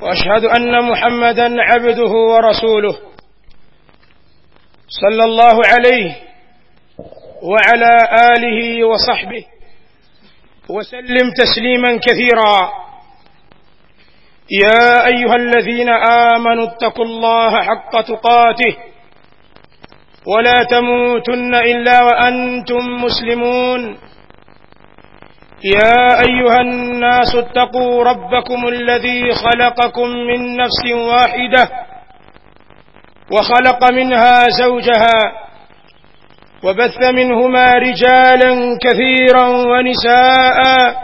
واشهد ان محمدا عبده ورسوله صلى الله عليه وعلى اله وصحبه وسلم تسليما كثيرا يا ايها الذين امنوا اتقوا الله حق تقاته ولا تموتن الا وانتم مسلمون يا ايها الناس اتقوا ربكم الذي خلقكم من نفس واحده وخلق منها زوجها وبث منهما رجالا كثيرا ونساء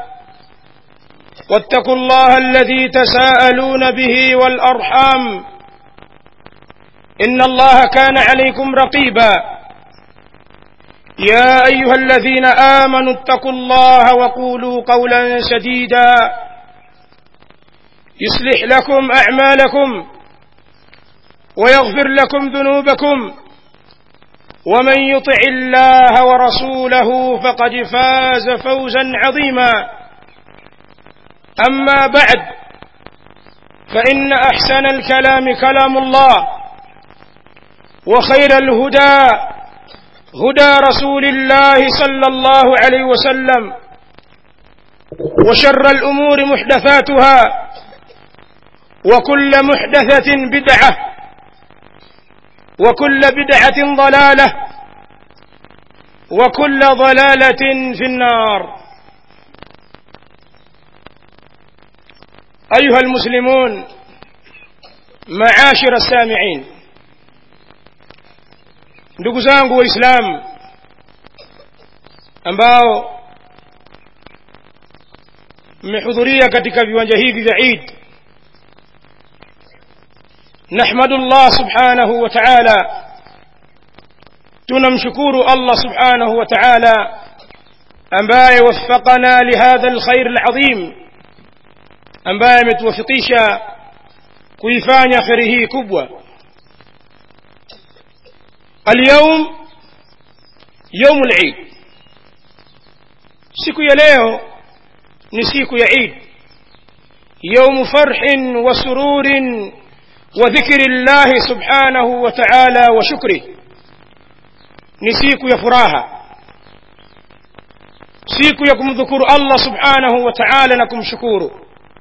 واتقوا الله الذي تساءلون به والارحام ان الله كان عليكم رقيبا يا ايها الذين امنوا اتقوا الله وقولوا قولا سديدا يصلح لكم اعمالكم ويغفر لكم ذنوبكم ومن يطع الله ورسوله فقد فاز فوزا عظيما اما بعد فان احسن الكلام كلام الله وخير الهدى هدى رسول الله صلى الله عليه وسلم وشر الامور محدثاتها وكل محدثه بدعه وكل بدعه ضلاله وكل ضلاله في النار ايها المسلمون معاشر السامعين ndugu zangu waislamu ambao mmehudhuria katika viwanja hivi vya Eid nahmadu Allah subhanahu wa ta'ala tunamshukuru Allah subhanahu wa ta'ala ambaye waffaqana lihadha alkhair alazim ambaye ametuwafikisha kuifanya khairi hii kubwa اليوم يوم العيد siku ya leo ni siku ya Eid يوم فرح وسرور وذكر الله سبحانه وتعالى وشكره ni siku ya furaha siku ya kumdhukuru Allah subhanahu wa ta'ala na kumshukuru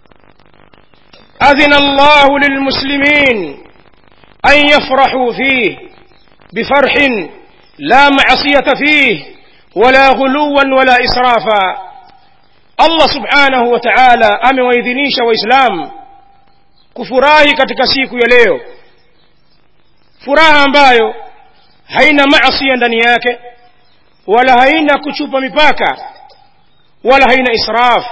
أذن الله للمسلمين أن يفرحوا فيه بفرح لا معصية فيه ولا غلوا ولا إسرافا الله سبحانه وتعالى amewaidhinisha waislamu kufurahi katika siku ya leo furaha ambayo haina maasi ndani yake wala haina kuchupa mipaka wala haina israf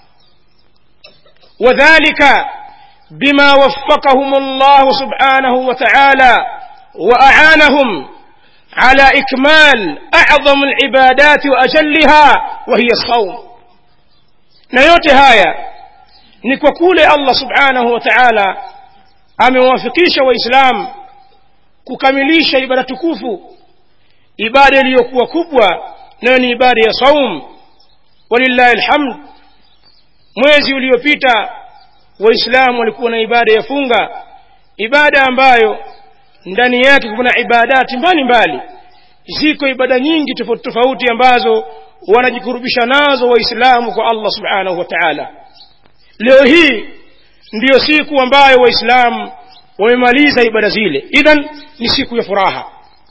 wadhālika bima waffaqahum Allah subhanahu wa ta'ala وأعانهم على إكمال أعظم العبادات وأجلها وهي الصوم na yote haya ni kwa kule Allah subhanahu wa ta'ala amewafikisha waislamu kukamilisha ibada tukufu ibada iliyokuwa kubwa nayo ni ibada ya saum walillahi alhamd mwezi uliopita waislamu walikuwa na ibada ya funga ibada ambayo ndani yake kuna ibadati mbalimbali ziko ibada nyingi tofauti tofauti ambazo wanajikurubisha nazo waislamu kwa Allah subhanahu wa ta'ala leo hii ndiyo siku ambayo waislamu wamemaliza ibada zile idhan ni siku ya furaha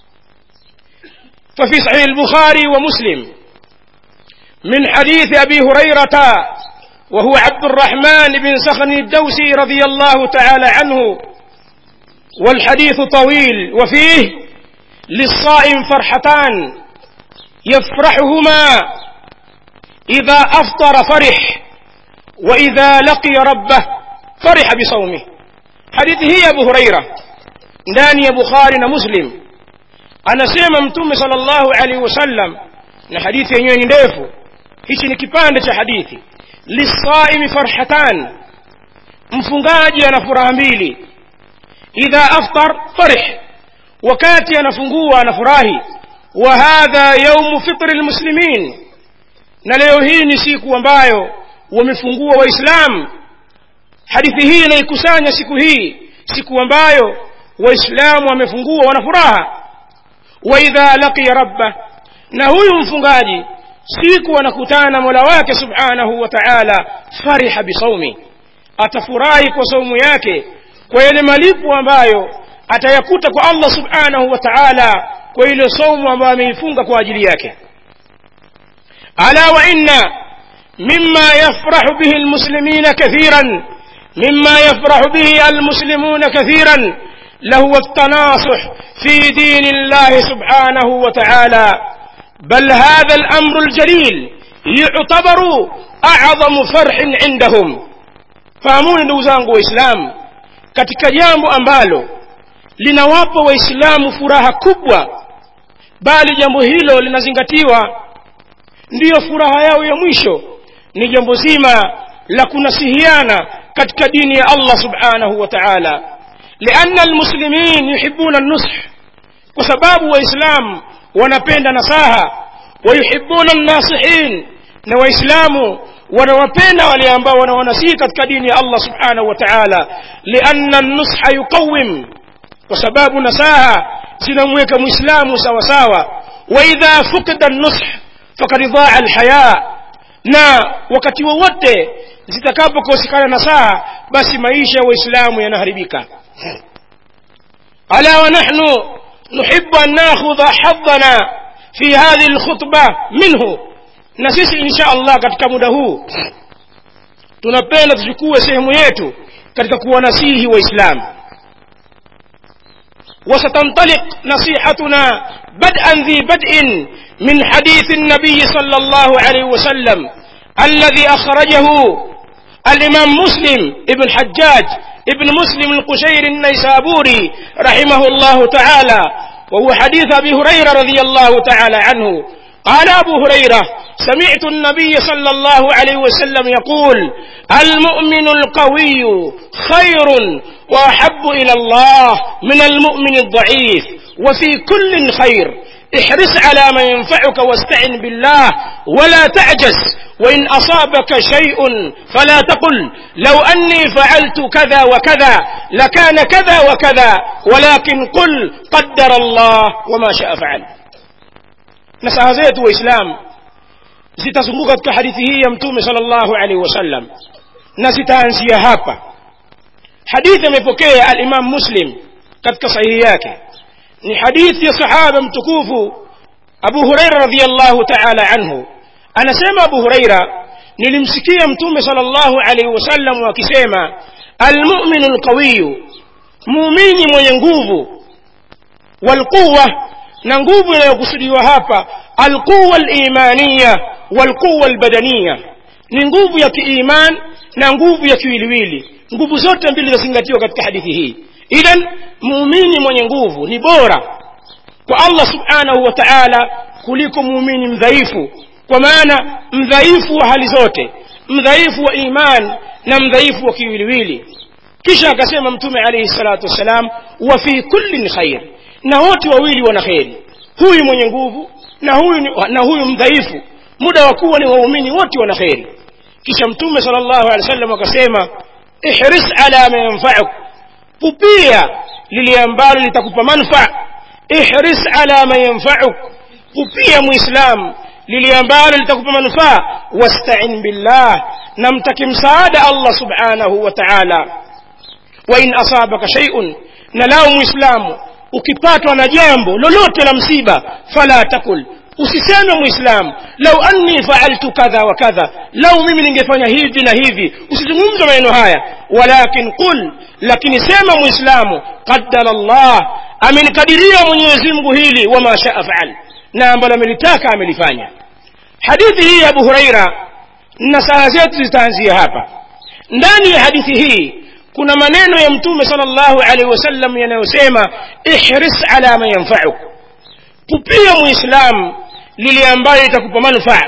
ففي صحيح البخاري ومسلم من حديث أبي هريرة وهو عبد الرحمن بن سخن الدوسي رضي الله تعالى عنه والحديث طويل وفيه للصائم فرحتان يفرحهما إذا أفطر فرح وإذا لقي ربه فرح بصومه حديث هي أبو هريرة ndani ya bukhari na muslim anasema mtume sallallahu alaihi wasallam na hadithi yenyewe ni ndefu hichi ni kipande cha hadithi lisaimi farhatan mfungaji ana furaha mbili idha aftar farih wakati anafungua anafurahi wa hadha yaumu fitri lmuslimin na leo hii ni siku ambayo wamefungua waislamu hadithi hii inaikusanya siku hii siku ambayo waislamu wamefungua wana furaha waidha laqiya rabba na huyu mfungaji siku anakutana na mola wake subhanahu wa taala fariha bisaumi atafurahi kwa saumu yake kwa yale malipo ambayo atayakuta kwa allah subhanahu wa taala kwa ile saumu ambayo ameifunga kwa ajili yake ala wa inna mima yafrahu bihi almuslimina kathiran مما يفرح به المسلمون كثيرا لهو التناصح في دين الله سبحانه وتعالى بل هذا الأمر الجليل يعتبر أعظم فرح عندهم fahamuni ndugu zangu waislamu katika jambo ambalo linawapa waislamu furaha kubwa bali jambo hilo linazingatiwa ndiyo furaha yao ya mwisho ni jambo zima la kunasihiana katika dini ya Allah subhanahu wa ta'ala lianna almuslimin yuhibbuna an-nush kwa sababu waislamu wanapenda nasaha wayuhibbuna an-nasihin na waislamu wanawapenda wale ambao wanawanasihi katika dini ya Allah subhanahu wa ta'ala lianna an-nusha yuqawwim kwa sababu nasaha zinamweka muislamu sawa sawa wa idha fuqida an-nush faqad dhaa al-haya na wakati wowote zitakapokosekana nasaha basi maisha ya waislamu yanaharibika ala wa nahnu nuhibbu an nakhudha haddana fi hadhihi alkhutba minhu na sisi insha Allah katika muda huu tunapenda tuchukue sehemu yetu katika kuwanasihi waislamu وستنطلق نصيحتنا بدءا ذي بدء من حديث النبي صلى الله عليه وسلم الذي أخرجه الإمام مسلم ابن حجاج ابن مسلم القشير النيسابوري رحمه الله تعالى وهو حديث أبي هريرة رضي الله تعالى عنه قال أبو هريرة سمعت النبي صلى الله عليه وسلم يقول المؤمن القوي خير وأحب إلى الله من المؤمن الضعيف وفي كل خير احرص على ما ينفعك واستعن بالله ولا تعجز وإن أصابك شيء فلا تقل لو أني فعلت كذا وكذا لكان كذا وكذا ولكن قل قدر الله وما شاء فعل nasaha zetu waislamu zitazunguka katika hadithi hii ya mtume sallallahu alaihi wasallam na zitaanzia hapa hadithi amepokea al-Imam Muslim katika sahihi yake ni hadithi ya sahaba mtukufu Abu Huraira radhiyallahu ta'ala anhu anasema Abu Huraira nilimsikia mtume sallallahu alaihi wasallam akisema almu'minu alqawiyyu muumini mwenye nguvu walquwa na nguvu inayokusudiwa hapa alquwa alimaniya walquwa albadaniya ni nguvu ya kiiman na nguvu ya kiwiliwili nguvu zote mbili zinazingatiwa katika hadithi hii idhan muumini mwenye nguvu ni bora kwa Allah subhanahu wa ta'ala kuliko muumini mdhaifu kwa maana mdhaifu wa hali zote mdhaifu wa iman na mdhaifu wa kiwiliwili kisha akasema mtume alayhi salatu wassalam wa fi kullin khair na wote wawili wana kheri huyu mwenye nguvu na huyu na huyu mdhaifu muda wa kuwa ni waumini wote wana kheri kisha mtume sallallahu alaihi wasallam akasema ihris ala ma yanfa'uk pupia lile ambalo litakupa manufaa ihris ala ma yanfa'uk pupia muislam lile ambalo litakupa manufaa wasta'in billah na mtaki msaada Allah subhanahu wa ta'ala wa in asabaka shay'un na lao muislamu ukipatwa na jambo lolote la msiba fala takul usiseme muislam lau anni faaltu kadha wa kadha lau mimi ningefanya hivi na hivi usizungumze maneno haya walakin qul lakini sema muislamu qaddara Allah amenikadiria Mwenyezi Mungu hili wama shaa faal na ambalo amelitaka amelifanya hadithi hii ya Abu Huraira na saa zetu zitaanzia hapa ndani ya hadithi hii kuna maneno ya mtume sallallahu alaihi wasallam yanayosema ihris ala ma yanfa'uk pupia muislam lile ambayo itakupa manufaa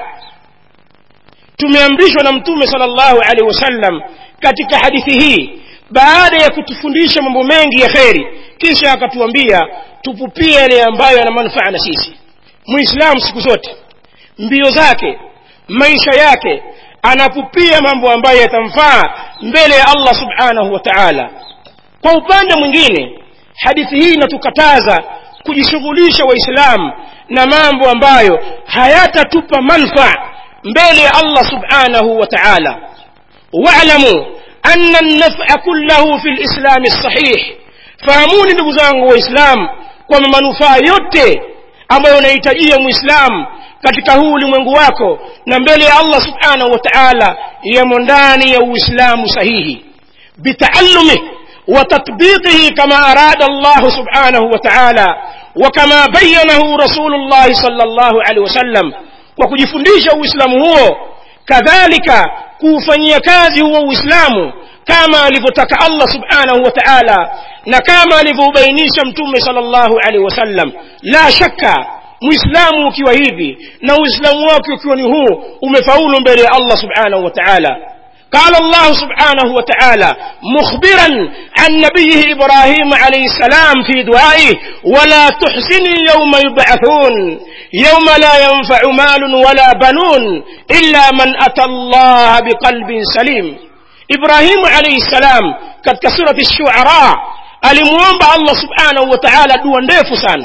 tumeamrishwa na mtume sallallahu alaihi wasallam katika hadithi hii baada ya kutufundisha mambo mengi ya kheri kisha akatuambia tupupie yale ambayo yana manufaa na sisi muislamu siku zote mbio zake maisha yake anapupia mambo ambayo yatamfaa mbele ya allah subhanahu wa taala kwa upande mwingine hadithi hii inatukataza kujishughulisha waislamu na mambo ambayo hayatatupa manfaa mbele ya allah subhanahu wa taala walamu ana lnafa kullahu fi lislami lsahih fahamuni ndugu zangu waislamu kwamba manufaa yote ambayo unahitajia mwislamu katika huu ulimwengu wako na mbele ya allah subhanahu wa taala yamo ndani ya uislamu sahihi bitaallumih وتطبيقه كما أراد الله سبحانه وتعالى وكما بينه رسول الله صلى الله عليه وسلم وكجفنديش الإسلام هو كذلك كوفني كازي هو الإسلام كما لفتك الله سبحانه وتعالى نكما لفبينيش متوم صلى الله عليه وسلم لا شك muislamu ukiwa hivi na uislamu wake ukiwa ni huu umefaulu mbele ya allah subhanahu wa taala قال الله سبحانه وتعالى مخبرا عن نبيه إبراهيم عليه السلام في دعائه ولا تحزني يوم يبعثون يوم لا ينفع مال ولا بنون إلا من أتى الله بقلب سليم إبراهيم عليه السلام katika surati الشعراء alimuomba allah subhanahu wa taala dua ndefu sana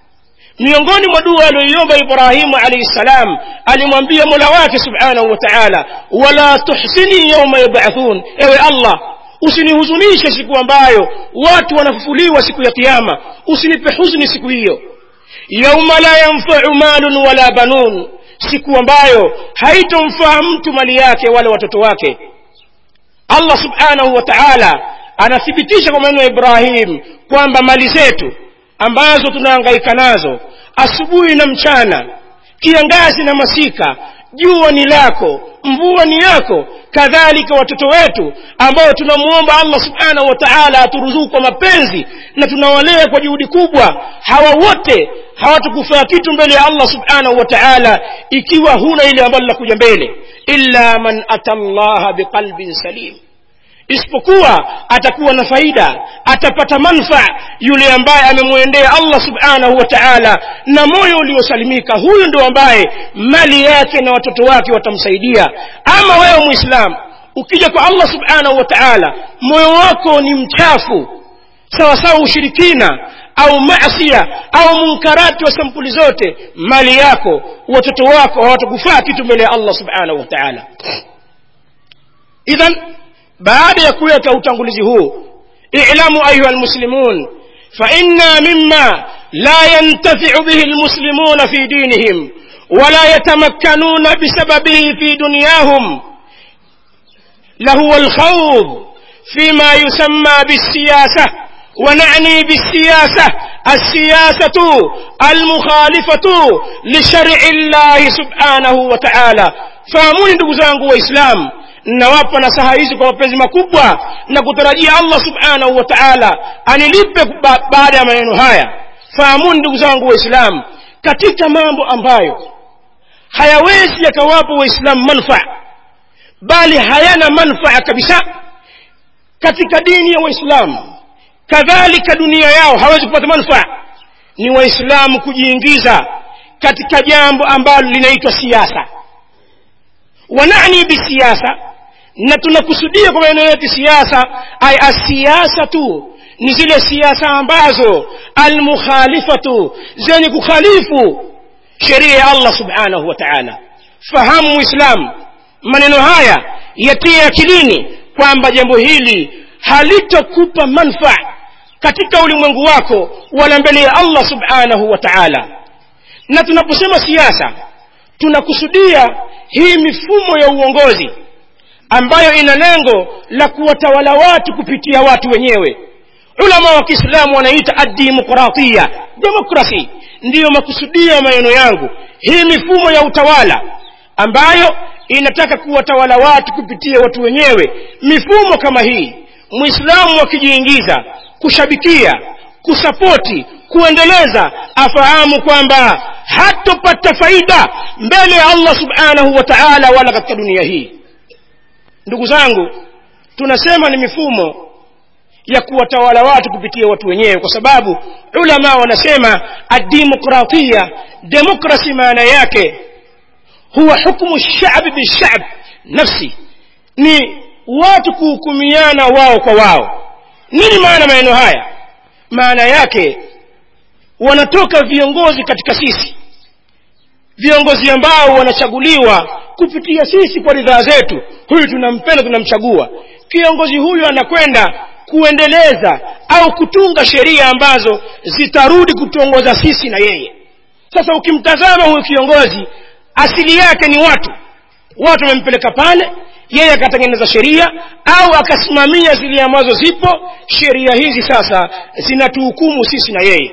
miongoni mwa dua aliyoiomba ibrahimu alaihi ssalam alimwambia mola wake subhanahu wa taala wala tuhsini yauma yubathun ewe allah usinihuzunishe siku ambayo watu wanafufuliwa siku ya kiama usinipe huzuni siku hiyo yauma la yanfau malun wala banun siku ambayo haitomfaa mtu mali yake wala watoto wake allah subhanahu wa taala anathibitisha kwa maneno ya ibrahim kwamba mali zetu ambazo tunahangaika nazo asubuhi na mchana kiangazi na masika jua ni lako mvua ni yako kadhalika watoto wetu ambao tunamwomba allah subhanahu wa taala aturuzuku kwa mapenzi na tunawalea kwa juhudi kubwa hawa wote hawatukufaa kitu mbele ya allah subhanahu wa taala ikiwa huna ile ambalo linakuja mbele illa man ata llaha biqalbin salim isipokuwa atakuwa na faida atapata manfaa yule ambaye amemwendea allah subhanahu wa taala na moyo uliosalimika huyu ndo ambaye mali yake na watoto wake watamsaidia ama wewe mwislamu ukija kwa allah subhanahu wa taala moyo wako ni mchafu sawasawa ushirikina au masia au munkarati wa sampuli zote mali yako watoto wako hawatakufaa kitu mbele ya allah subhanahu wa taala idhan baada ya kuweka utangulizi huu i'lamu ayuha almuslimun فإنا مما لا ينتفع به المسلمون في دينهم ولا يتمكنون بسببه في دنياهم لهو الخوض فيما يسمى بالسياسة ونعني بالسياسة السياسة المخالفة لشرع الله سبحانه وتعالى فاموني ndugu zangu waislamu nawapa nasaha hizi kwa mapenzi makubwa na kutarajia allah subhanahu wa taala anilipe ba baada ya maneno haya fahamuni ndugu zangu waislamu katika mambo ambayo hayawezi yakawapa waislamu manfaa bali hayana manfaa kabisa katika dini ya waislamu kadhalika dunia yao hawezi kupata manfaa ni waislamu kujiingiza katika jambo ambalo linaitwa siasa wanani bisiasa na tunakusudia kwa maneno yetu siasa ay asiasa tu ni zile siasa ambazo almukhalifatu zenye kukhalifu sheria ya allah subhanahu wa taala fahamu muislam maneno haya yatie akilini kwamba jambo hili halitokupa manfaa katika ulimwengu wako wala mbele ya allah subhanahu wa taala na tunaposema siasa tunakusudia hii mifumo ya uongozi ambayo ina lengo la kuwatawala watu kupitia watu wenyewe ulama wa kiislamu wanaita adimokratia demokrasi ndiyo makusudio ya maneno yangu hii mifumo ya utawala ambayo inataka kuwatawala watu kupitia watu wenyewe mifumo kama hii mwislamu akijiingiza kushabikia kusapoti kuendeleza afahamu kwamba hatopata faida mbele ya allah subhanahu wa taala wala katika dunia hii ndugu zangu tunasema ni mifumo ya kuwatawala watu kupitia watu wenyewe kwa sababu ulama wanasema adimokratia demokrasi maana yake huwa hukmu shabi bishab nafsi ni watu kuhukumiana wao kwa wao nini maana maneno haya maana yake wanatoka viongozi katika sisi viongozi ambao wanachaguliwa kupitia sisi kwa ridhaa zetu huyu tunampenda tunamchagua kiongozi huyu anakwenda kuendeleza au kutunga sheria ambazo zitarudi kutuongoza sisi na yeye sasa ukimtazama huyu kiongozi asili yake ni watu watu wamempeleka pale yeye akatengeneza sheria au akasimamia zile ambazo zipo sheria hizi sasa zinatuhukumu sisi na yeye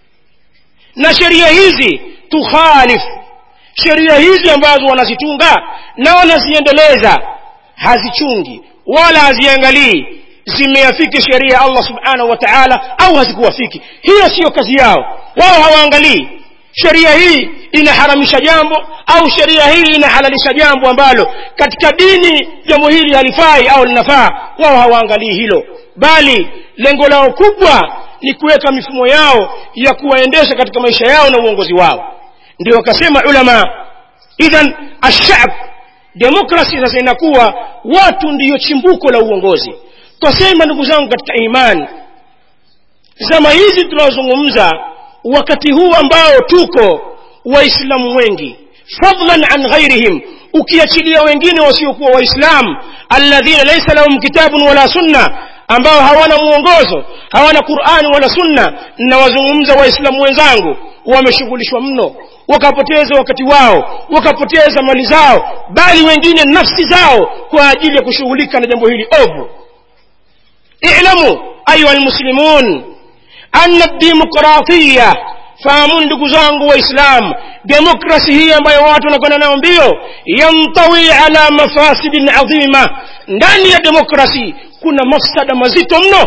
na sheria hizi tukhalifu sheria hizi ambazo wanazitunga na wanaziendeleza hazichungi wala haziangalii zimeafiki sheria ya allah subhanahu wa taala au hazikuwafiki hiyo siyo kazi yao wao hawaangalii sheria hii inaharamisha jambo au sheria hii inahalalisha jambo ambalo katika dini jambo hili halifai au linafaa wao hawaangalii hilo bali lengo lao kubwa ni kuweka mifumo yao ya kuwaendesha katika maisha yao na uongozi wao ndio wakasema ulama idhan ashab demokrasi sasa inakuwa watu ndiyo chimbuko la uongozi twasema ndugu zangu katika imani zama hizi tunaozungumza wakati huu ambao tuko waislamu wengi fadlan an ghairihim ukiachilia wengine wasiokuwa waislamu alladhina laysa lahum kitabun wala sunna ambao hawana mwongozo hawana qurani wala sunna nawazungumza waislamu wenzangu wameshughulishwa mno wakapoteza wakati wao wakapoteza mali zao bali wengine nafsi zao kwa ajili ya kushughulika na jambo hili ovu i'lamu ayuha almuslimun anna demokratia fahamuni ndugu zangu waislam demokrasi hii ambayo watu wanakwenda nayo mbio yantawi ala mafasidin adhima ndani ya demokrasi kuna mafsada mazito mno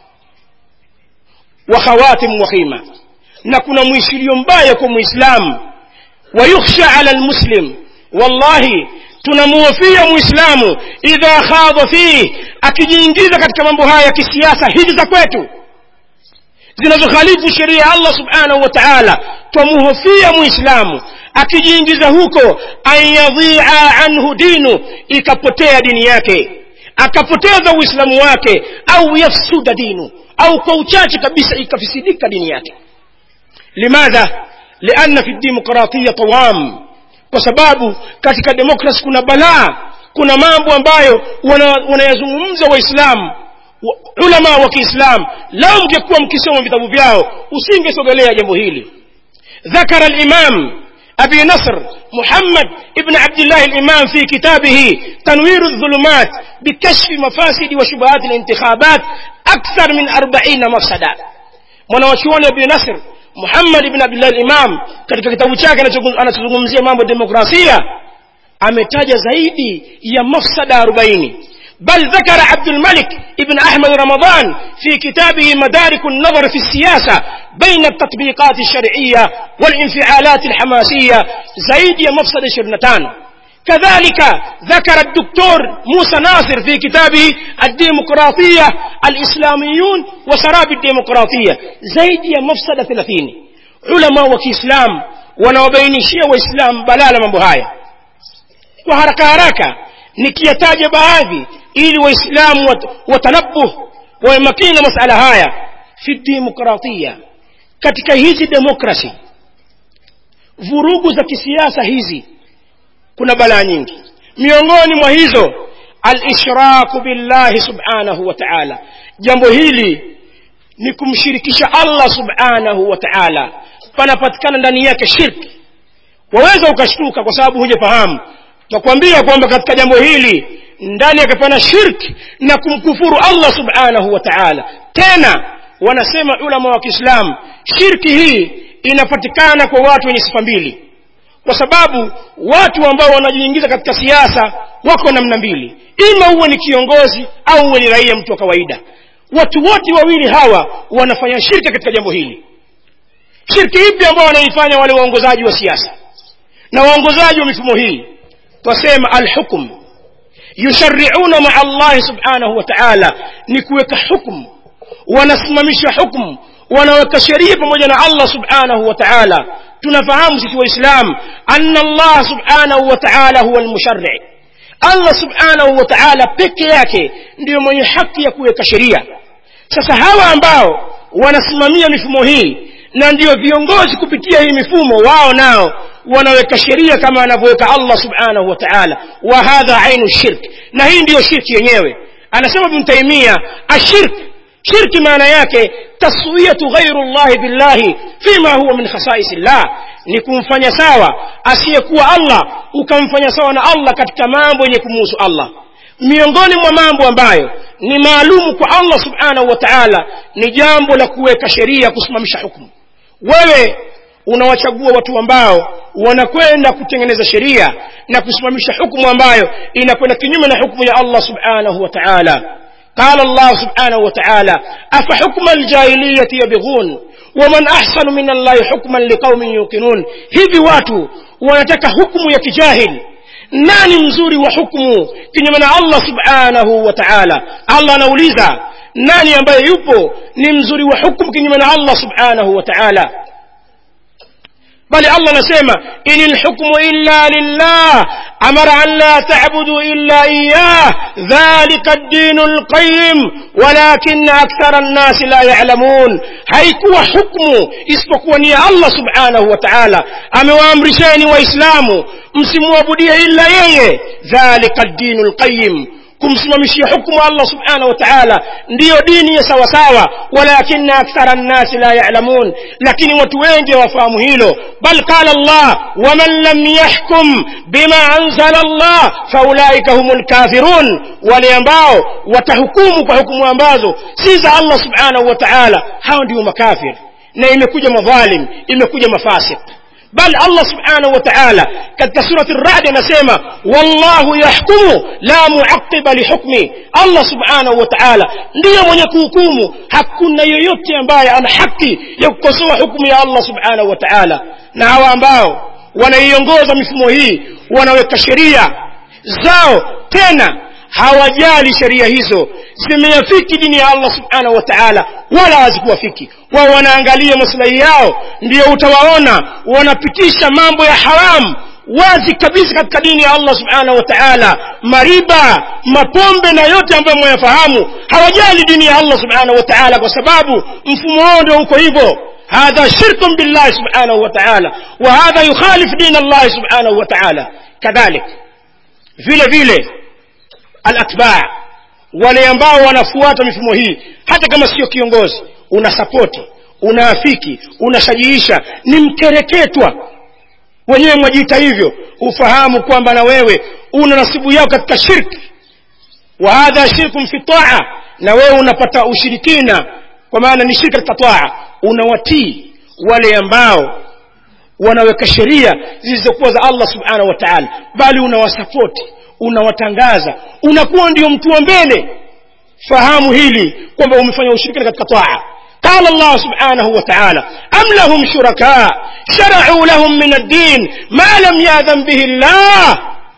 wa khawatim wahima na kuna mwishilio mbaya kwa muislamu wayukhsha ala almuslim wallahi tunamuhofia muislamu idha khadha fih akijiingiza katika mambo haya ya kisiasa hizi za kwetu zinazokhalifu sheria ya allah subhanahu wa taala twamuhofia muislamu akijiingiza huko an yadhia anhu dinu ikapotea dini yake akapoteza uislamu wake au yafsuda dinu au kwa uchache kabisa ikafisidika dini yake limadha lianna fi demokratia tawam kwa sababu katika demokrasi kuna balaa kuna mambo ambayo wanayazungumza waislamu ulama wa kiislam lao mngekuwa mkisoma vitabu vyao usingesogelea jambo hili ذكر الإمام أبي نصر محمد ابن عبد الله الإمام في كتابه تنوير الظلمات بكشف مفاسد وشبهات الانتخابات أكثر من أربعين مفسدة mwanawachuoni abi nasr muhammad ibn abdullah imam katika kitabu chake anachozungumzia mambo ya demokrasia ametaja zaidi ya mafsada arobaini بل ذكر عبد الملك ابن أحمد رمضان في كتابه مدارك النظر في السياسة بين التطبيقات الشرعية والانفعالات الحماسية زيد يا مفسد شرنتان كذلك ذكر الدكتور موسى ناصر في كتابه الديمقراطية الإسلاميون وسراب الديمقراطية زيد يا مفسد ثلاثين علماء وكإسلام wanaobainishia waislamu balala mambo haya kwa haraka haraka nikiyataja baadhi ili waislamu wat, watanabuh wawe makini na masala haya fi demokratia katika hizi demokrasi vurugu za kisiasa hizi kuna balaa nyingi miongoni mwa hizo alishraku billahi subhanahu wa taala jambo hili ni kumshirikisha allah subhanahu wa taala panapatikana ndani yake shirki waweza ukashtuka kwa sababu hujafahamu takwambia kwamba katika jambo hili ndani yake pana shirki na kumkufuru allah subhanahu wa taala tena wanasema ulama wa kiislamu shirki hii inapatikana kwa watu wenye sifa mbili kwa sababu watu ambao wanajiingiza katika siasa wako namna mbili ima uwe ni kiongozi au uwe ni raia mtu wa kawaida watu wote wawili hawa wanafanya shirki katika jambo hili shirki ipi ambao wanaifanya wale waongozaji wa siasa na waongozaji wa mifumo hii twasema alhukm yushariuna maa allahi subhanahu wa taala ni kuweka hukmu wanasimamisha hukmu wanaweka sheria pamoja na allah subhanahu wa taala tunafahamu sisi waislam anna allah subhanahu wa taala huwa almushari allah subhanahu wa taala peke yake ndiyo mwenye haki ya kuweka sheria sasa hawa ambao wanasimamia mifumo hii na ndiyo viongozi kupitia hii mifumo wao nao wanaweka sheria kama anavyoweka allah subhanahu wa taala wa hadha ainu shirk na hii ndiyo shirki yenyewe anasema ibn taimia ashirk shirki maana yake taswiyatu ghairu llahi billahi fima huwa min khasaisi llah ni kumfanya sawa asiyekuwa allah ukamfanya sawa na allah katika mambo yenye kumuhusu allah miongoni mwa mambo ambayo ni maalumu kwa allah subhanahu wa taala ni jambo la kuweka sheria kusimamisha hukumu wewe unawachagua watu ambao wanakwenda kutengeneza sheria na kusimamisha hukumu ambayo inakwenda kinyume na hukumu ya allah subhanahu wa taala قال الله سبحانه وتعالى أفحكم الجاهلية يبغون ومن أحسن من الله حكما لقوم يوقنون hivi watu wanataka hukumu ya kijahil nani mzuri wa hukumu kinyume na allah subhanahu wa taala allah anauliza nani ambaye yupo ni mzuri wa hukumu kinyume na allah subhanahu wa taala bali allah anasema in lhukmu illa lillah amara an la tabudu illa iyah dhalika ddinu lqayim walakina akthara nnasi la yalamun haikuwa hukmu isipokuwa ni ya allah subhanahu wa taala amewaamrisheni waislamu msimwabudie illa yeye dhalika ddinu lqayim kumsimamishia hukumu allah subhanahu wa taala ndiyo dini ya sawasawa walakina akthara nnasi la yalamun lakini watu wengi hawafahamu hilo bal qala allah waman lam yahkum bima anzala allah faulaika hum lkafirun wale ambao watahukumu kwa hukumu ambazo si za allah subhanahu wa taala hao ndio makafir na imekuja madhalim imekuja mafasik bal allah subhanahu wa taala katika surati radi anasema wallahu yahkumu la muaqiba lihukmi allah subhanahu wa taala ndiyo mwenye kuhukumu hakuna yoyote ambaye ana haki ya kukosoa hukumu ya allah subhanahu wa taala na hawa ambao wanaiongoza mifumo hii wanaweka sheria zao tena hawajali sheria hizo zimeyafiki dini ya allah subhanahu wa taala wala hazikuwafiki wao wanaangalia maslahi yao ndio utawaona wanapitisha mambo ya haramu wazi kabisa katika dini ya allah subhanahu wa taala mariba mapombe na yote ambayo mwayafahamu hawajali dini ya allah subhanahu wa taala kwa sababu mfumo wao ndio uko hivyo هذا شرك بالله سبحانه وتعالى وهذا يخالف دين الله سبحانه وتعالى كذلك vile vile alatbaa wale ambao wanafuata mifumo hii hata kama sio kiongozi unasapoti unaafiki unashajiisha ni mkereketwa wenyewe mwajiita hivyo ufahamu kwamba na wewe una nasibu yao katika shirki wa hadha shirkun fi taa na wewe unapata ushirikina kwa maana ni shirki katika taa unawatii wale ambao wanaweka sheria zilizokuwa za allah subhanahu wa taala bali unawasapoti unawatangaza unakuwa ndio mtu wa mbele fahamu hili kwamba umefanya ushirikina katika taa قال الله سبحانه وتعالى أم لهم شركاء شرعوا لهم من الدين ما لم يأذن به الله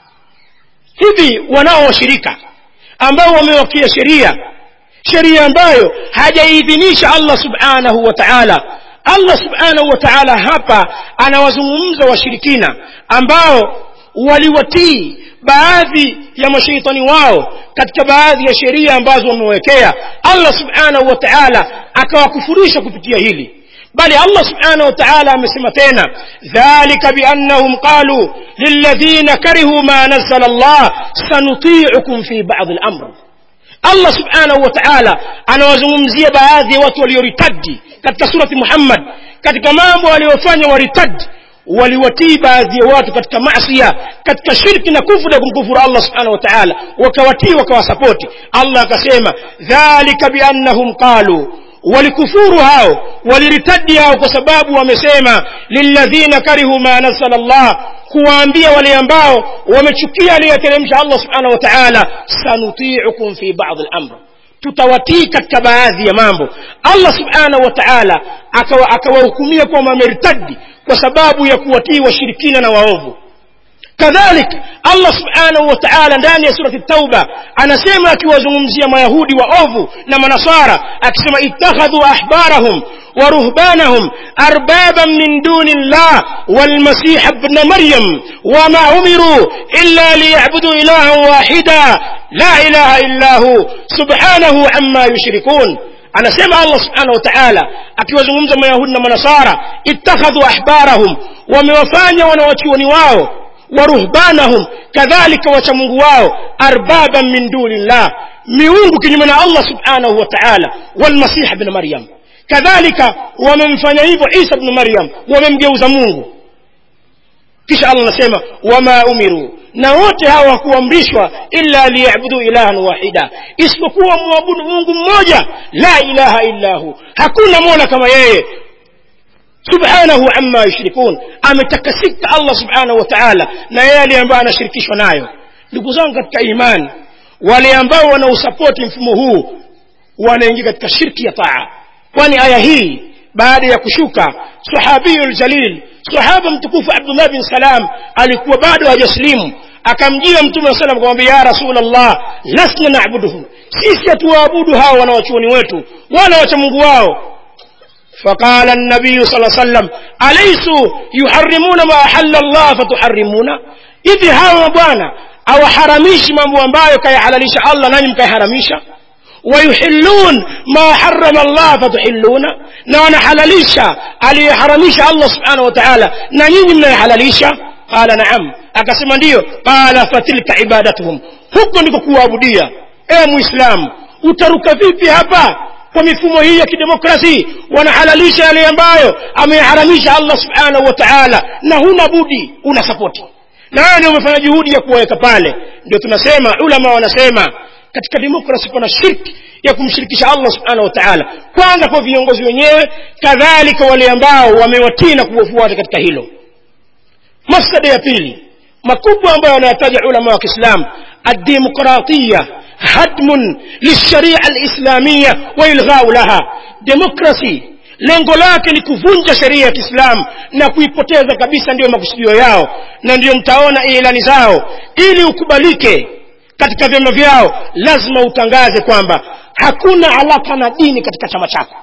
hivi wanao washirika ambao wamewakia sheria sheria ambayo hajaidhinisha allah subhanahu wa taala allah subhanahu wa taala hapa anawazungumza washirikina ambao waliwatii baadhi ya mashaitani wao katika baadhi ya sheria ambazo wamewekea allah subhanahu wa taala akawakufurisha kupitia hili bali allah subhanahu wa taala amesema tena dhalika biannahum qalu lilladhina karihu ma nazala allah sanutiukum fi badi lamr allah subhanahu wa taala anawazungumzia baadhi ya watu walioritadi katika surati muhammad katika mambo waliyofanya waritadi waliwatii baadhi ya watu katika masia katika shirki na kufuru ya kumkufuru allah subhanahu wa taala wakawatii wakawasapoti allah akasema dhalika biannahum qalu walikufuru hao waliritadi hao kwa sababu wamesema lilladhina karihu ma nazala llah kuwaambia wale ambao wamechukia aliyoteremsha allah subhanahu wa taala sanutiukum fi badi lamr tutawatii katika baadhi ya mambo allah subhanahu wa taala akawahukumia akawa kwamba wameritadi kwa sababu ya kuwatii washirikina na waovu kadhalik allah subhanahu wa taala ndani ya surati tauba anasema akiwazungumzia mayahudi waovu na manasara akisema ittakhadhu ahbarahum ورهبانهم أربابا من دون الله والمسيح ابن مريم وما أمروا إلا ليعبدوا إلها واحدا لا إله إلا هو سبحانه عما يشركون anasema allah subhanahu wa taala akiwazungumza mayahudi na manasara ittakhadhu ahbarahum wamewafanya wanawachuoni wao waruhbanahum kadhalika wachamungu wao arbaban min dunillah miungu kinyume na allah subhanahu wa taala walmasih bn maryam kadhalika wamemfanya hivyo isa bnu maryam wamemgeuza mungu kisha allah anasema wama umiru na wote hawa hawakuamrishwa illa liyabudu ilahan wahida isipokuwa mwabudu mungu mmoja la ilaha illa hu hakuna mola kama yeye subhanahu amma yushrikun ametakasika allah subhanahu wa taala na yale ambayo anashirikishwa nayo ndugu zangu katika imani wale ambao wanausapoti mfumo huu wanaingia katika shirki ya taa kwani aya hii baada ya kushuka sahabiyu ljalil sahaba mtukufu abdullah bin salam alikuwa bado hajaslimu akamjia mtume wa salam akamwambia ya rasulllah lasna nabuduhum sisi hatuwaabudu hawa wanawachuoni wetu wala wachamungu wao فقال النبي صلى الله عليه وسلم أليسوا يحرمون ما أحل الله فتحرمون إذ هاو بوانا أو حرميش mambo ambayo kayahalalisha Allah nanyi mkaiharamisha ويحلون ما حرم الله فتحلون na wanahalalisha aliyeharamisha Allah subhanahu wa ta'ala na nyinyi mnayehalalisha qala na'am akasema ndiyo qala fatilka ibadatuhum huko ndiko kuabudia e muislamu utaruka vipi hapa kwa mifumo hii ya kidemokrasi wanahalalisha yale ambayo ameharamisha Allah subhanahu wa ta'ala na huna budi una sapoti na wewe ndio umefanya juhudi ya kuwaweka pale ndio tunasema ulama wanasema katika demokrasi kuna shirki ya kumshirikisha Allah subhanahu wa ta'ala kwanza kwa viongozi wenyewe kadhalika wale ambao wamewatii na kuwafuata katika hilo masada ya pili makubwa ambayo wanayataja ulama wa Kiislamu ad-demokratia hadmun lisharia alislamia wa ilghau laha demokrasi lengo lake ni kuvunja sheria ya Kiislamu na kuipoteza kabisa ndiyo makusudio yao na ndiyo mtaona ilani zao ili ukubalike katika vyama vyao lazima utangaze kwamba hakuna alaka na dini katika chama chako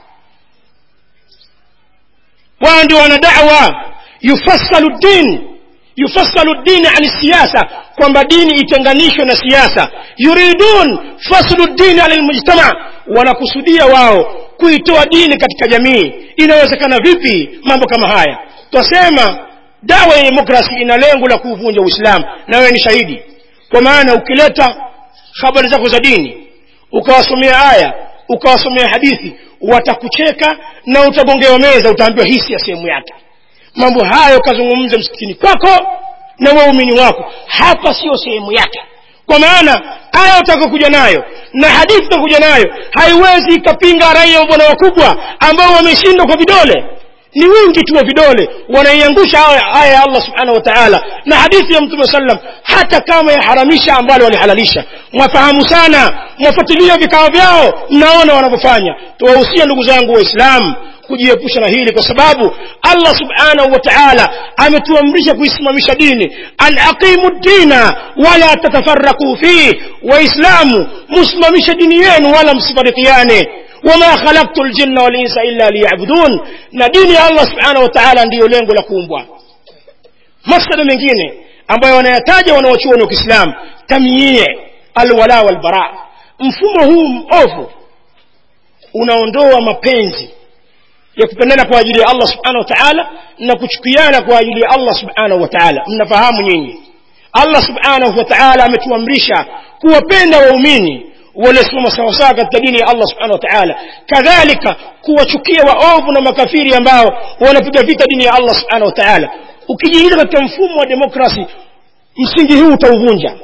wao ndio wana da'wa yufassalu din yufassalu dini ani siasa kwamba dini itenganishwe na siasa yuridun faslu dini ala lmujtama wanakusudia wao kuitoa dini katika jamii inawezekana vipi mambo kama haya twasema dawa ya demokrasi ina lengo la kuuvunja uislamu na wewe ni shahidi kwa maana ukileta habari zako za dini ukawasomea aya ukawasomea hadithi watakucheka na utagongewa meza utaambiwa hii si ya sehemu yake mambo hayo kazungumze msikitini kwako na waumini wako hapa sio sehemu yake kwa maana aya utakakuja nayo na hadithi utakuja nayo haiwezi ikapinga raia wa bwana wakubwa ambao wameshindwa kwa vidole ni wingi tu wa vidole wanaiangusha aya ya Allah subhanahu wa ta'ala na hadithi ya mtume sallam hata kama yaharamisha ambalo walihalalisha mwafahamu sana mwafuatilia vikao vyao mnaona wanavyofanya tuwahusia ndugu zangu waislamu kujiepusha na hili kwa sababu Allah subhanahu wa ta'ala ametuamrisha kuisimamisha dini an aqimu dina wala tatafarraku fi waislamu musimamishe dini yenu wala msifarikiane wama khalaqtu ljinna walinsa illa liyabudun na dini ya Allah subhanahu wa ta'ala ndiyo lengo la kuumbwa masala mengine ambayo wanayataja wanaochuoni wa Kiislamu tamyie alwala walbara mfumo huu mbovu unaondoa mapenzi ya kupendana kwa ajili ya Allah subhanahu wa ta'ala na kuchukiana kwa ajili ya Allah subhanahu wa ta'ala mnafahamu nyinyi Allah subhanahu wa ta'ala ametuamrisha kuwapenda waumini waliosimama sawasawa katika dini ya Allah subhanahu wa ta'ala kadhalika kuwachukia waovu na makafiri ambao wanapiga vita dini ya Allah subhanahu wa ta'ala ukijiingiza katika mfumo wa demokrasi msingi huu utauvunja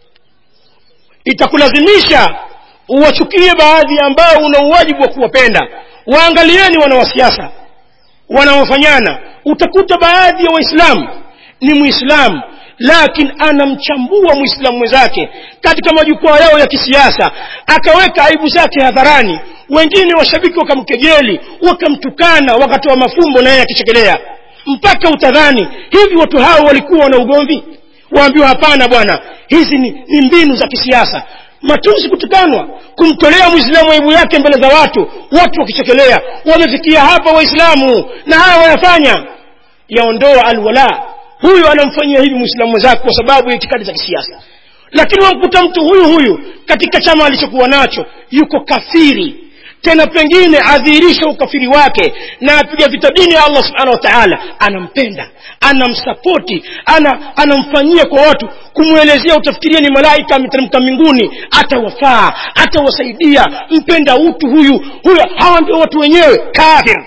itakulazimisha uwachukie baadhi ambao una uwajibu wa kuwapenda waangalieni wanawasiasa wanaofanyana utakuta baadhi ya waislamu ni muislamu lakini anamchambua muislamu mwenzake katika majukwaa yao ya kisiasa akaweka aibu zake hadharani wengine washabiki wakamkejeli wakamtukana wakatoa mafumbo na yeye akichekelea mpaka utadhani hivi watu hao walikuwa na ugomvi waambiwa hapana bwana hizi ni, ni mbinu za kisiasa matusi kutukanwa kumtolea mwislamu aibu yake mbele za watu watu wakichekelea wamefikia hapa waislamu na haya wayafanya yaondoa alwala huyu anamfanyia hivi mwislamu mwenzake kwa sababu ya itikadi za kisiasa lakini wamkuta mtu huyu huyu katika chama alichokuwa nacho yuko kafiri tena pengine adhihirisha ukafiri wake na apiga vita dini ya allah subhanahu wa taala anampenda anamsapoti ana, anamfanyia kwa watu kumwelezea utafikiria ni malaika ameteremka mbinguni atawafaa atawasaidia mpenda utu huyu huyu hawa ndio watu wenyewe kafir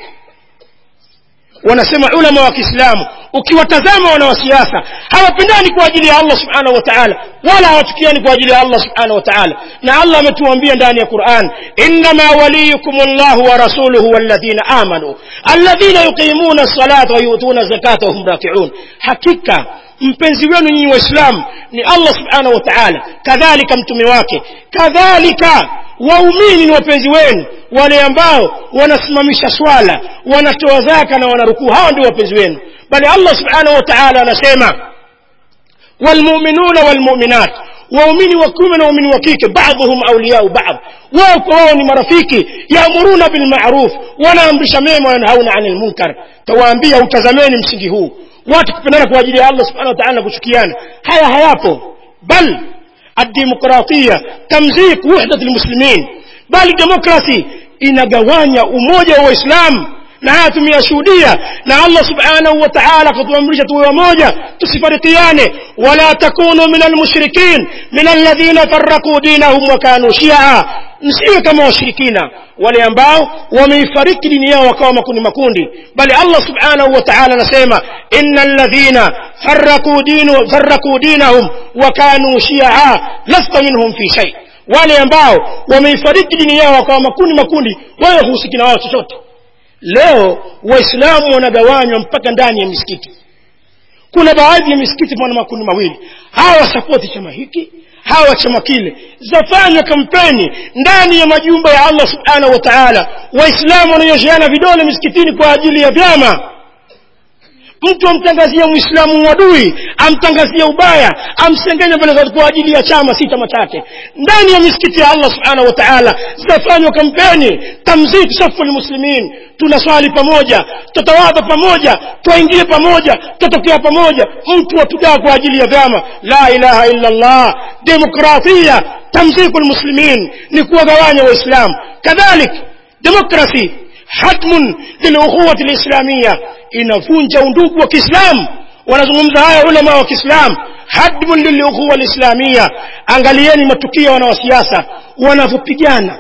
wanasema ulama wa kiislamu ukiwatazama wanawasiasa hawapendani kwa ajili ya allah subhanahu wa taala wala hawachukiani kwa ajili ya allah subhanahu wa taala na allah ametuambia ndani ya quran innama waliyukum llahu wa rasuluhu walladhina amanu alladhina yuqimuna lsalata wayutuna zakata wahum rakiun hakika mpenzi wenu nyinyi waislamu ni allah subhanahu wa taala kadhalika mtume wake kadhalika waumini ni wapenzi wenu wale ambao wanasimamisha swala wanatoa zaka na wanarukuu hawa ndio wapenzi wenu bali allah subhanahu wa taala anasema walmuminuna walmuminat waumini wa kiume na waumini wa kike baadhuhum auliyau baadh wao kwa wao ni marafiki yaamuruna bilmaruf wanaamrisha mema wanhauna ani lmunkar tawaambia utazameni msingi huu watu kupendana kwa ajili ya allah subhanahu wa taala na kuchukiana haya hayapo bal الديمقراطية تمزيق وحدة المسلمين بل ديمقراسي inagawanya umoja wa waislamu na haya tumeyashuhudia na allah subhanahu wa taala akatuamrisha tuwe wamoja tusifarikiane wala takunu min almushrikin min alladhina farakuu dinahum wakanu shia msiwe kama washirikina wale ambao wameifariki dini yao wakawa makundi makundi bali allah subhanahu wa taala anasema ina ladhina farakuu dinahum wakanu shia lasta minhum fi shai wale ambao wameifariki dini yao wakawa makundi makundi wewe husiki na wao chochote leo waislamu wanagawanywa mpaka ndani ya misikiti kuna baadhi ya misikiti pana makundi mawili hawa sapoti chama hiki hawa chama kile zafanywa kampeni ndani ya majumba ya allah subhanahu wa taala waislamu wananyosheana vidole misikitini kwa ajili ya vyama mtu amtangazia mwislamu wadui amtangazia ubaya amsengenya mbele za kwa ajili ya chama si chama chake ndani ya misikiti ya allah subhanahu wa taala zitafanywa kampeni tamzik safu lmuslimin tunaswali pamoja tutawadha pamoja twaingie pamoja tutatokea pamoja mtu watugaa kwa ajili ya vyama la ilaha illa llah demokrasia tamziku lmuslimin ni kuwagawanya waislamu kadhalik demokrasi hatmun lilukhuwati lislamia inavunja undugu wa kiislamu wanazungumza haya ulama wa kiislamu hadmun lilukhuwa lislamia angalieni matukio ya wanawasiasa wanavyopigana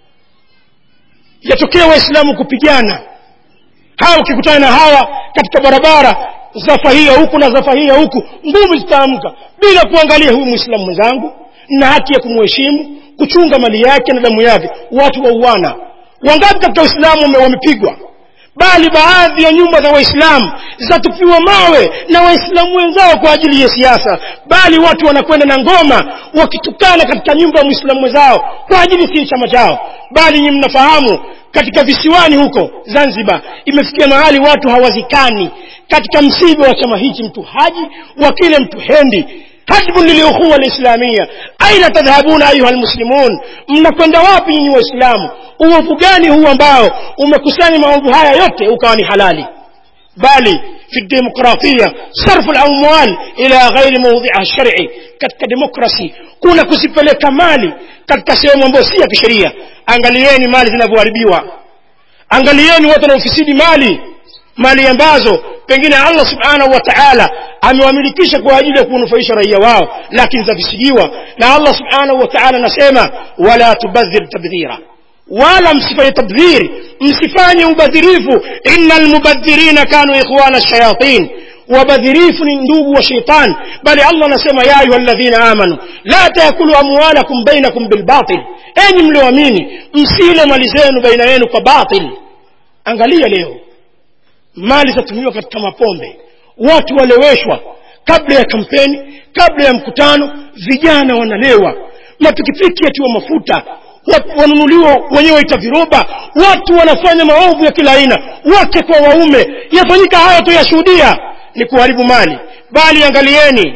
yatokea waislamu kupigana hawa ukikutana na hawa katika barabara zafahia huku na zafahia huku ngumi zitaamka bila kuangalia huyu mwislamu mwenzangu na haki ya kumheshimu kuchunga mali yake na damu yake watu wauana wangapi katika uislamu wamepigwa bali baadhi ya nyumba za waislamu zatupiwa mawe na waislamu wenzao kwa ajili ya siasa bali watu wanakwenda na ngoma wakitukana katika nyumba ya mwislamu wenzao kwa ajili si chama chao bali nyi mnafahamu katika visiwani huko zanzibar imefikia mahali watu hawazikani katika msiba wa chama hichi mtu haji wakile mtu hendi حسب للأخوة الإسلامية أين تذهبون أيها المسلمون mnakwenda wapi nyinyi waislamu uovu gani huu ambao umekusanya maovu haya yote ukawa ni halali bali في الديمقراطية صرف الأموال إلى غير موضعها الشرعي katika demokrasi kuna kuzipeleka mali katika sehemu ambayo si ya kisheria angalieni mali zinavyoharibiwa angalieni watu wanaofisidi mali mali ambazo pengine allah subhanahu wa taala amewamilikisha kwa ajili ya kunufaisha raia wao lakini zafisidiwa na allah subhanahu wa taala anasema wala tubadhir tabdhira wala msifanye tabdhiri msifanye ubadhirifu ina lmubadhirina kanu ikhwana shayatin wabadhirifu ni ndugu wa sheitan bali allah anasema ya ayuha ladhina amanu la taakulu amwalakum bainakum bilbatil enyi mlioamini msile mali zenu baina yenu kwa batil angalia leo mali zatumiwa katika mapombe watu waleweshwa kabla ya kampeni kabla ya mkutano vijana wanalewa mapikipiki yatiwa mafuta wanunuliwa wenyewe ita viroba watu wanafanya maovu ya kila aina wake kwa waume yafanyika haya tuyashuhudia ni kuharibu mali bali angalieni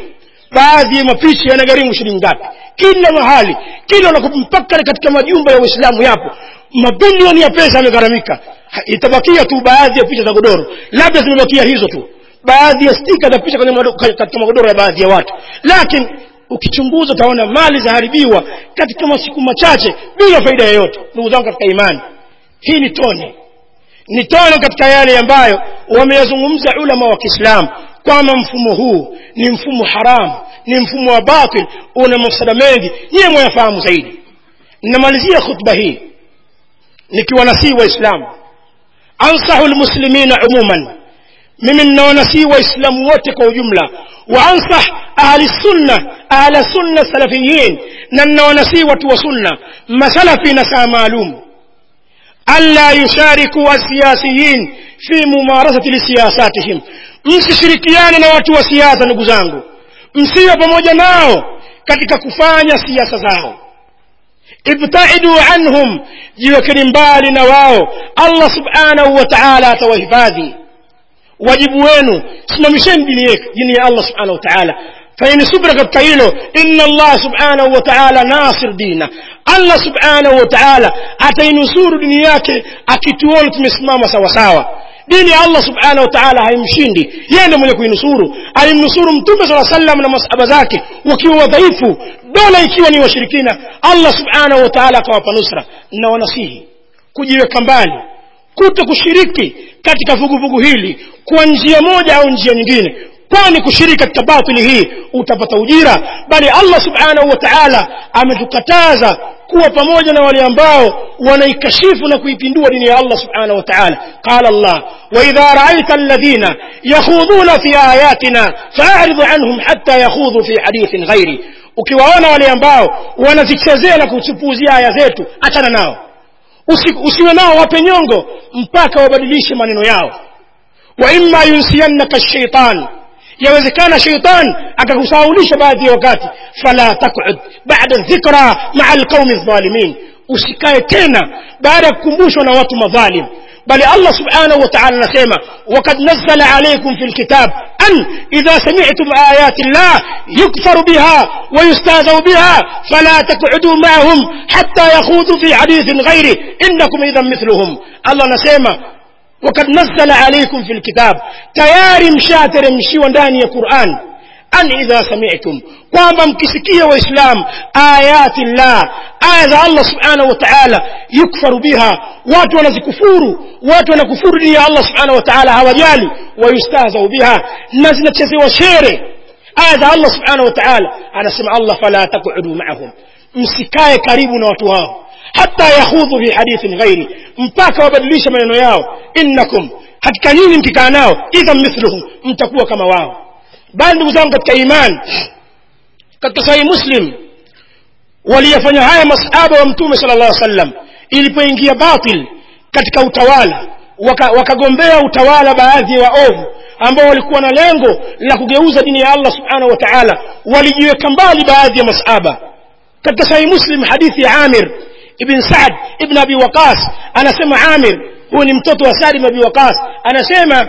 baadhi ya mapishi yanagharimu shilingi ngapi kila mahali kila unakupa mpaka katika majumba ya uislamu yapo mabilioni ya pesa yamegharamika Ha- itabakia tu baadhi ya picha za godoro labda zimebakia hizo tu baadhi ya stika za picha kwenye mado- ka- katika magodoro ya baadhi ya watu lakini ukichunguza utaona mali zaharibiwa katika masiku machache bila faida yoyote ndugu zangu katika imani hii ni tone ni tone katika yale ambayo wameyazungumza ulama wa kiislamu kwamba mfumo huu ni mfumo haramu ni mfumo wa batil una mafsada mengi nyiye mwayafahamu zaidi namalizia khutba hii nikiwa nasii waislamu ansahu lmuslimina umuman mimi ninawanasii waislamu wote kwa ujumla waansah ahli sunna ahla sunna salafiyin na ninawanasii watu wa sunna masalafi na saa maalum ألا يشاركوا السياسيين في ممارسة لسياساتهم msishirikiane na watu wa siasa ndugu zangu msiwe pamoja nao katika kufanya siasa zao ibtaidu anhum jiwekeni mbali na wao allah subhanahu wa taala atawahifadhi wajibu wenu simamisheni dini yetu dini ya allah subhanahu wa taala fanyeni subra katika hilo inna allah subhanahu wa taala nasir dina allah subhanahu wa taala atainusuru dini yake akituona tumesimama sawasawa dini ya allah subhanahu wa taala haimshindi yeye ndiye mwenye kuinusuru alimnusuru mtume saa sallam na masahaba zake wakiwa wadhaifu dola ikiwa ni washirikina allah subhanahu wa taala akawapa nusra na wanasihi kujiweka mbali kuto kushiriki katika vuguvugu hili kwa njia moja au njia nyingine kwani kushiriki katika batili hii utapata ujira bali allah subhanahu wa taala ametukataza kuwa pamoja na wale ambao wanaikashifu na kuipindua dini ya allah subhanahu wa taala qala allah waidha raaita alladhina yakhudhuna fi ayatina faaridhu anhum hatta yakhudhu fi hadithin ghairi ukiwaona wale ambao wanazichezea na kuzipuuzia aya zetu achana nao Usi, usiwe nao wape nyongo mpaka wabadilishe maneno yao wa imma yunsiyannaka shaitan yawezekana shaitan akakusahaulisha baadhi ya wakati fala takud bada dhikra maa alqaumi dhalimin usikae tena baada ya kukumbushwa na watu madhalim bali allah subhanahu wa taala anasema wakad nazala alaikum fi lkitab an idha samitum ayati llah yukfaru biha ويستهزأ بها فلا تقعدوا معهم حتى يخوضوا في حديث غيره إنكم إذا مثلهم الله نسيما وقد نزل عليكم في الكتاب تياري مشاتر مشي ndani ya Qur'an an idha sami'tum kwamba mkisikia waislam ayati llah aya za allah subhanahu wa taala yukfaru biha watu wanazikufuru watu wanakufuru dini ya allah subhanahu wa taala hawajali wayustahzau biha na zinachezewa shere aya za allah subhanahu wa taala anasema allah fala taqudu maahum msikae karibu na watu hao hata yakhudhu fi hadithin ghairi mpaka wabadilishe maneno yao innakum hakika nyinyi mkikaa nao idhan mithluhum mtakuwa kama wao bali ndugu zangu katika iman katika sahihi muslim waliyafanya haya masahaba wa mtume sala llah sallam ilipoingia batil katika utawala wakagombea waka utawala baadhi ya waovu ambao walikuwa na lengo la kugeuza dini ya allah subhanahu wa taala walijiweka mbali baadhi ya masahaba katika sahihi muslim hadithi ya amir ibn saad ibn abi waqas anasema amir huyu ni mtoto wa saad ibn abi waqas anasema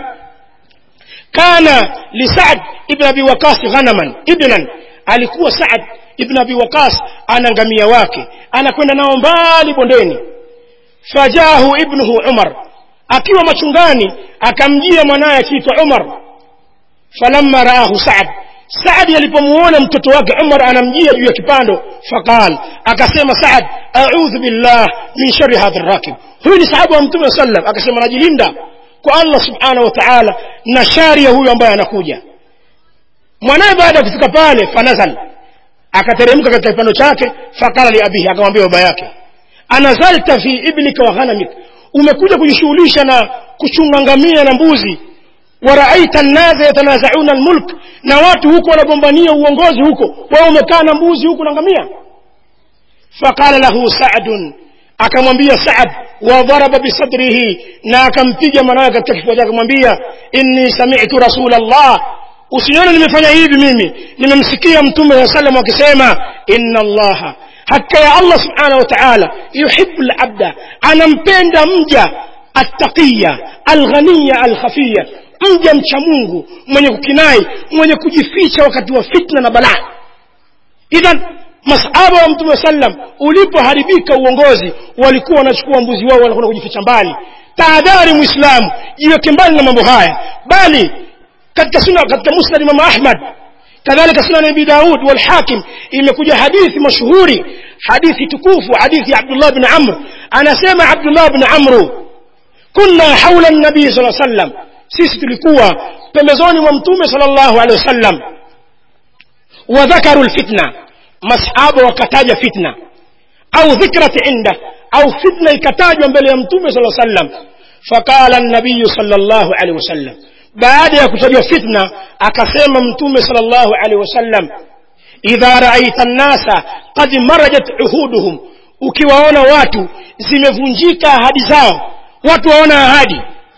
kana lisad ibn abi waqas ghanaman ibnan alikuwa saad ibn abi waqas ana ngamia wake anakwenda nao mbali bondeni fajahu ibnuhu umar akiwa machungani akamjia mwanaye akiitwa umar falamma raahu saad saadi alipomuona mtoto wake umar anamjia juu ya kipando faqal akasema saad audhu billah min shari hadha rakib huyu ni sahaba wa mtume sallam akasema najilinda kwa allah subhanahu wa taala na shari ya huyu ambaye anakuja mwanaye baada ya kufika pale fanazal akateremka katika kipando chake faqala liabihi akamwambia baba yake anazalta fi ibnika wa ghanamik umekuja kujishughulisha na kuchunga ngamia na mbuzi waraaita nnasa yatanazauna almulk na watu huko wanagombania uongozi huko wewe umekaa na mbuzi huku na ngamia faqala lahu sadun akamwambia saad wadharaba bisadrihi na akampiga mwanawe katika kifua chake akamwambia inni sami'tu rasul allah usione nimefanya hivi mimi nimemsikia mtume saa salam akisema inna allaha hakika ya allah subhanahu wa taala yuhibu labda anampenda mja attaqiya alghaniya alkhafiya mja mcha mungu mwenye kukinai mwenye kujificha wakati wa fitna na balaa idhan masahaba wa mtume sallam ulipoharibika uongozi walikuwa wanachukua mbuzi wao wanakwenda kujificha mbali tahadhari mwislamu jiweke mbali na mambo haya bali katika suna katika musnad imam ahmad kadhalika sunan abi daud walhakim imekuja hadithi mashuhuri hadithi tukufu hadithi abdullah bin amr anasema abdullah bin amru kunna haula nabii saa sallam sisi tulikuwa pembezoni mwa mtume sal llahu alehi wasallam wadhakaru lfitna masahaba wakataja fitna au dhikrat inda au fitna ikatajwa mbele ya mtume sala sallam faqala nabiyu sala llahu alehi wasallam baada ya kutajwa fitna akasema mtume sala llahu alehi wasallam idha raaita nnasa qad marajat uhuduhum ukiwaona watu zimevunjika ahadi zao watu waona ahadi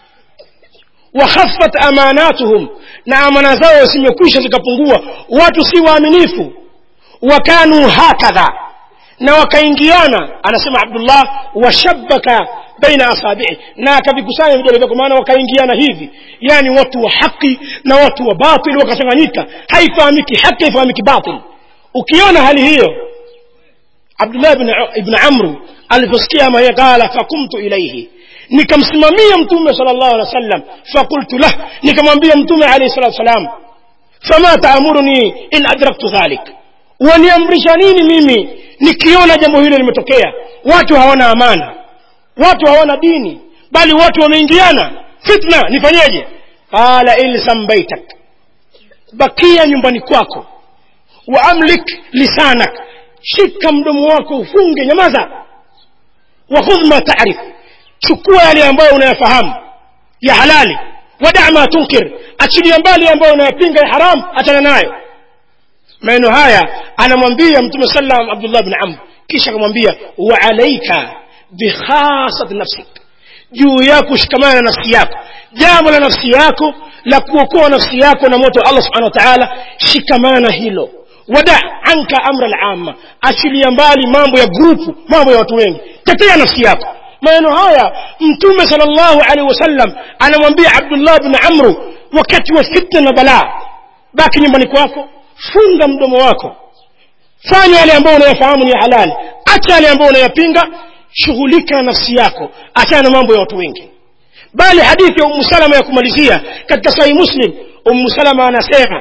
wakhaffat amanatuhum na amana zao zimekwisha zikapungua watu si waaminifu wakanu hakadha na wakaingiana anasema abdullah washabaka baina asabii na akavikusanya vidole vyako maana wakaingiana hivi yani watu wa haki na watu wa batil wakachanganyika haifahamiki haki haifahamiki batil ukiona hali hiyo abdullah ibn amru aliposikia ama qala fakumtu ilaihi nikamsimamia mtume sala llahu alehi wa sallam fakultu lah nikamwambia mtume alaihi salatu wassalam fama taamuruni in adraktu dhalik waniamrisha nini mimi nikiona jambo hilo limetokea watu hawana amana watu hawana dini bali watu wameingiana fitna nifanyeje qala ilsam baitak bakia nyumbani kwako wa amlik lisanak shika mdomo wako ufunge nyamaza wa khudh ma tarif chukua yale ambayo unayafahamu ya halali wadaa ma tunkir achilia mbali ambayo unayapinga ya haram achana nayo maneno haya anamwambia mtume sallam abdullah bin amr kisha akamwambia wa alaika bikhasat nafsik juu yako shikamana na nafsi yako jambo la nafsi yako la kuokoa nafsi yako na moto wa allah subhanahu wa ta'ala shikamana hilo wada anka amra al-amma achilia mbali mambo ya grupu mambo ya watu wengi tetea nafsi yako maneno haya mtume sallallahu alaihi wasallam anamwambia abdullah bin amru wakati wa fitna na balaa baki nyumbani kwako funga mdomo wako fanya yale ambayo unayafahamu ni ya halali acha yale ambayo unayapinga shughulika na nafsi yako achana na mambo ya watu wengi bali hadithi ya ummu salama ya kumalizia katika sahihi muslim ummu salama anasema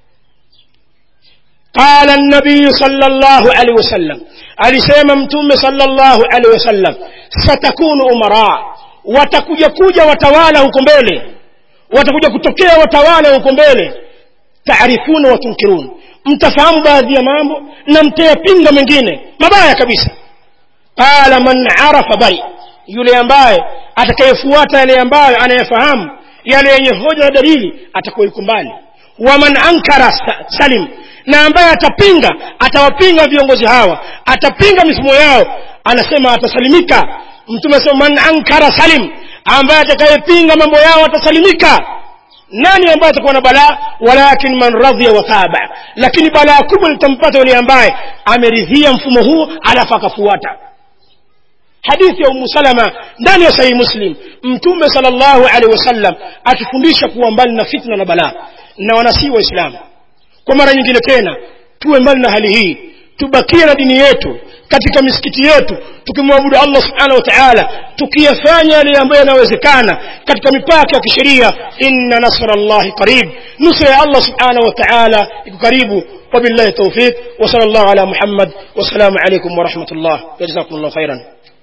قال النبي صلى الله عليه وسلم alisema mtume sallallahu alaihi wasallam satakunu umara watakuja kuja watawala huko mbele watakuja kutokea watawala huko mbele taarifuna wa tunkirun mtafahamu baadhi ya mambo na mtayapinga mengine mabaya kabisa qala man arafa bari yule ambaye atakayefuata yale ambayo anayefahamu yale yenye hoja na dalili atakuwa yuko mbali wa man ankara salim na ambaye atapinga atawapinga viongozi hawa atapinga mifumo yao anasema atasalimika mtume asema man ankara salim ambaye atakayepinga mambo yao atasalimika nani ambaye atakuwa na balaa walakin man radhiya wa taba lakini balaa kubwa litampata yule ambaye ameridhia mfumo huo alafu akafuata hadithi ya umu salama ndani ya sahihi muslim mtume salllahu alehi wasallam atufundisha kuwa mbali na fitna na balaa na wanasii waislamu kwa mara nyingine tena tuwe mbali na hali hii tubakie na dini yetu katika misikiti yetu tukimwabudu allah subhanahu wa taala tukiyafanya yale ambayo yanawezekana katika mipaka ya kisheria inna nasra llahi qarib nusra ya allah subhanahu wa taala iko karibu وبالله التوفيق وصلى الله على محمد والسلام عليكم ورحمة الله جزاكم الله خيرا